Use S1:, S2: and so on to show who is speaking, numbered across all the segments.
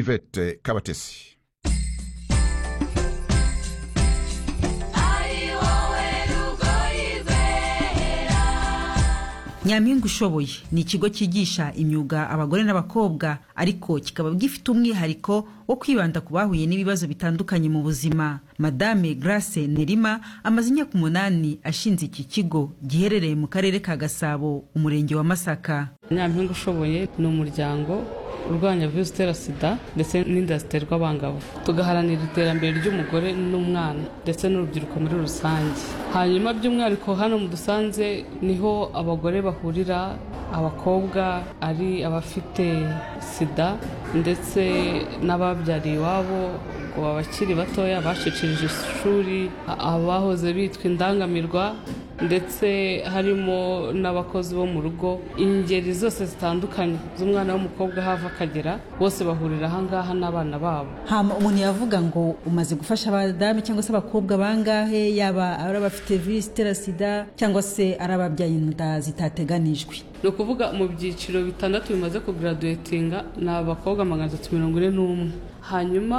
S1: yvette kabatesi
S2: nyampinga ushoboye ni ikigo cyigisha imyuga abagore n'abakobwa ariko kikaba gifite umwihariko wo kwibanda ku bahuye n'ibibazo bitandukanye mu buzima madame grace nerima amaze imyaka umunani ashinze iki kigo giherereye mu karere ka gasabo umurenge wa masaka
S3: nyampinga ushoboye ni umuryango urwanya virusi itera sida ndetse n'inda ziterwa abangavu tugaharanira iterambere ry'umugore n'umwana ndetse n'urubyiruko muri rusange hanyuma by'umwihariko hano mu dusanze niho abagore bahurira abakobwa ari abafite sida ndetse n'ababyariye iwabo ngo abakiri batoya bacicirije ishuri abahoze bitwa indangamirwa ndetse harimo n'abakozi bo mu rugo ingeri zose zitandukanye z'umwana w'umukobwa hava akagera bose bahurira ahangaha n'abana babo
S4: hama umuntu yavuga ngo umaze gufasha abadamu cyangwa se abakobwa bangahe yaba ari abafite virusi itera sida cyangwa se ari ababyaye inda zitateganijwe
S3: ni ukuvuga mu byiciro bitandatu bimaze kugaraduwetinga ni abakobwa magana atatu mirongo ine n'umwe hanyuma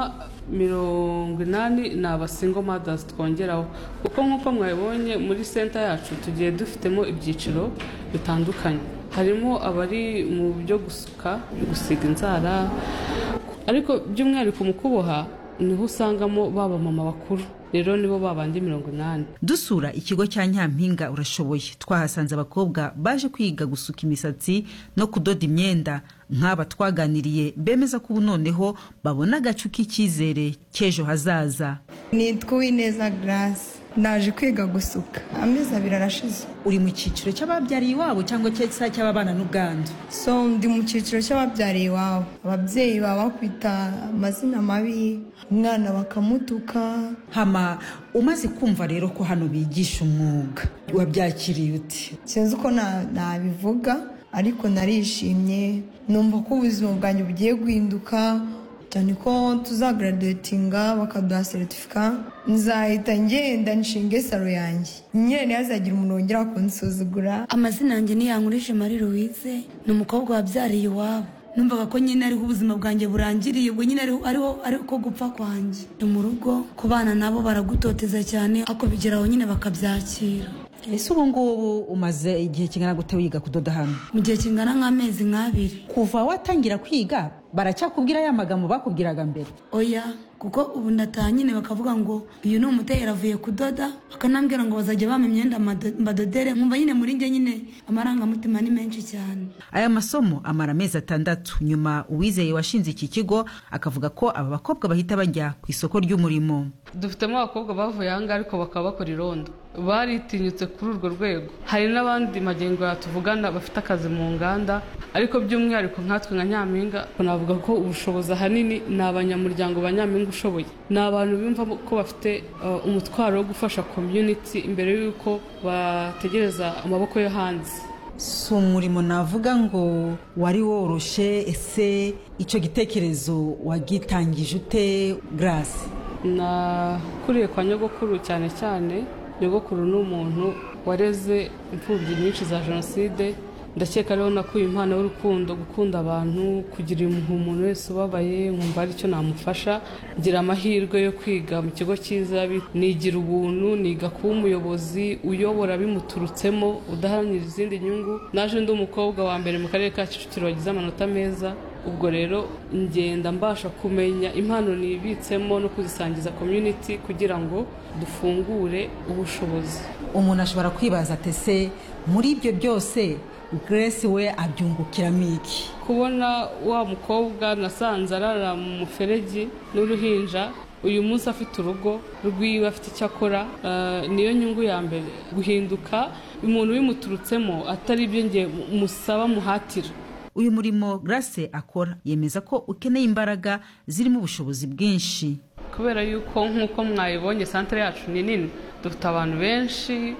S3: mirongo inani ni abasingo madazi twongeraho kuko nk'uko mwabibonye muri senta yacu tugiye dufitemo ibyiciro bitandukanye harimo abari mu byo gusuka gusiga inzara ariko by'umwihariko mu kuboha niho usangamo baba mama bakuru rero nibo babandi mirongo inani
S2: dusura ikigo cya nyampinga urashoboye twahasanze abakobwa baje kwiga gusuka imisatsi no kudoda imyenda nk'aba twaganiriye bemeza ko ubu noneho babona agacu k'icyizere cy'ejo hazaza
S5: nitwa uwineza garasi naje kwiga gusuka amezi abiri arashize
S4: uri mu cyiciro cy'ababyariye iwabo cyangwa se cy'ababana n'ubwandu
S5: so ndi mu cyiciro cy'ababyariye iwabo ababyeyi baba bakwita amazina mabi umwana bakamutuka
S4: hama umaze kumva rero ko hano bigisha umwuga wabyakiriye uti
S5: sinzi uko na- nabivuga ariko narishimye numva ko ubuzima bwanjye bugiye guhinduka cyane ko tuzagaraduwetinga bakaduha seritifika nzahita ngenda nshinge saro yanjye nyine ntihazagira umuntu wongera kunsuzugura
S6: amazina yanjye ni yankurije marie louise ni umukobwa wabyariye iwabo numvaga ko nyine ariho ubuzima bwanjye burangiriye ubwo nyine ariho ariho ariko gupfa kwanjye ni mu rugo ku bana nabo baragutoteza cyane ariko bigeraho nyine bakabyakira
S4: ese ubu ngubu umaze igihe kingana gute wiga kudoda hano
S6: mu gihe kingana nk'amezi nk'abiri
S4: kuva watangira kwiga baracyakubwira ya magambo bakubwiraga mbere
S6: oya kuko ubu ndataha nyine bakavuga ngo uyu ni umutera avuye kudoda bakanambwira ngo bazajya bampa imyenda mado- mbadodere nkumva nyine muri njye nyine amarangamutima ni menshi cyane
S2: aya masomo amara amezi atandatu nyuma uwizeye washinze iki kigo akavuga ko aba bakobwa bahita bajya ku isoko ry'umurimo
S3: dufitemo abakobwa bavuye ahangaha ariko bakaba bakora irondo baritinyutse kuri urwo rwego hari n'abandi magengo yatuvugana bafite akazi mu nganda ariko by'umwihariko nkatwe nka nyampinga navuga ko ubushobozi ahanini ni abanyamuryango ba nyampinga ushoboye ni abantu bumva ko bafite uh, umutwaro wo gufasha community imbere y'uko bategereza amaboko yo hanze
S4: si umurimo navuga ngo wari woroshe ese icyo gitekerezo wagitangije ute garasi
S3: nakuriye kwa nyogokuru cyane cyane nyogokuru ni umuntu wareze imfubyi nyinshi za jenoside ndakeka ariho nakuye impano y'urukundo gukunda abantu kugira impuhwe umuntu wese ubabaye nkumva ari cyo namufasha ngira amahirwe yo kwiga mu kigo cyiza bi- nigira ubuntu niga kuba umuyobozi uyobora bimuturutsemo udaharanira izindi nyungu naje ndi umukobwa wa mbere mu karere ka kicukiro wagize amanota meza ubwo rero ngenda mbasha kumenya impano nibitsemo no kuzisangiza community kugira ngo dufungure ubushobozi
S4: umuntu ashobora kwibaza ati ese muri ibyo byose garasi we abyungukiramo iki
S3: kubona wa mukobwa nasanze arara mu muferegi n'uruhinja uyu munsi afite urugo rwiwe afite icyo akora eh, niyo nyungu ya mbere guhinduka umuntu bimuturutsemo atari ibyo nge musaba muhatira
S2: uyu murimo grace akora yemeza ko ukeneye imbaraga zirimo ubushobozi bwinshi
S3: kubera yuko nk'uko mwayibonye santere yacu ni nini dufite abantu benshi